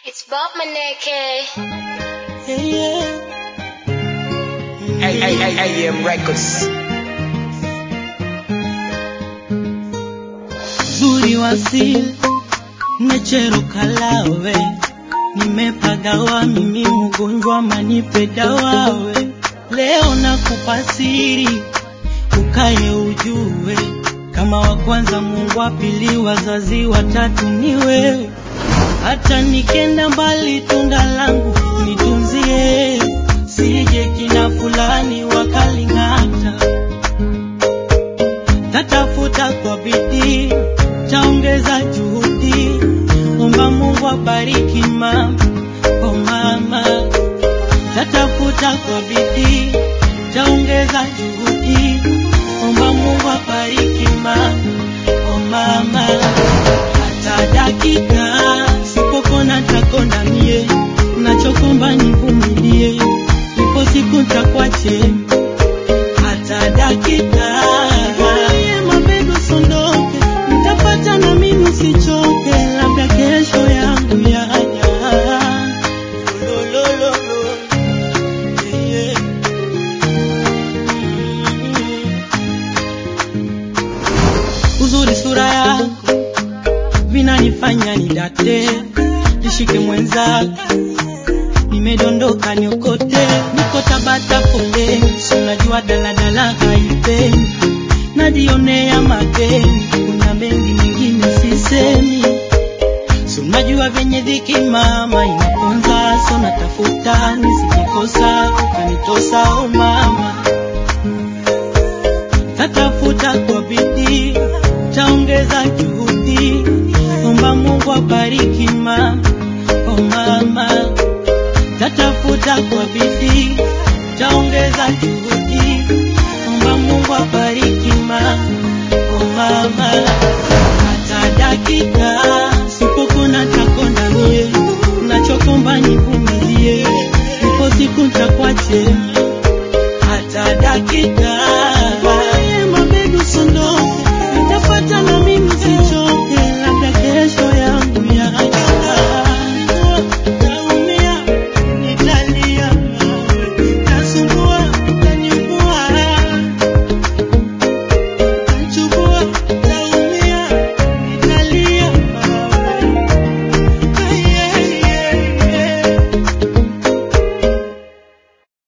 It's Bob Maneke. AM Records. Zuri wasili nechero kalawe nimepagawa mimi mgonjwa manipe dawawe leo nakupa siri ukaye ujue kama wa kwanza Mungu wa pili wazazi watatu ni wewe hata nikenda mbali tunda langu nitunzie sije kina fulani wakaling'ata tatafuta kwa bidii taongeza juhudi omba Mungu abariki mama oh mama tatafuta kwa bidii taongeza juhudi omba Mungu abariki mama oh mama hata dakika sipopona takona mie nachokomba nivumilie ipo siku ntakwache hata dakika Nivumilie mabega usondoke nitapata na mimi usichoke labda kesho yangu yaja Lolololo. Yeah, yeah. Mm. uzuri sura yako vinanifanya nidate nishike mwenzako nimedondoka niokote niko tabata foleni si unajua daladala haipendi najionea mageni kuna mengi mengine sisemi si unajua venye dhiki mama inaponza so natafuta nisijikosa ukanitosa o mama tatafuta kwa bidii taongeza juhudi omba mungu abariki mama oh mama tatafuta kwa bidii taongeza juhudi omba mungu abariki mama oh mama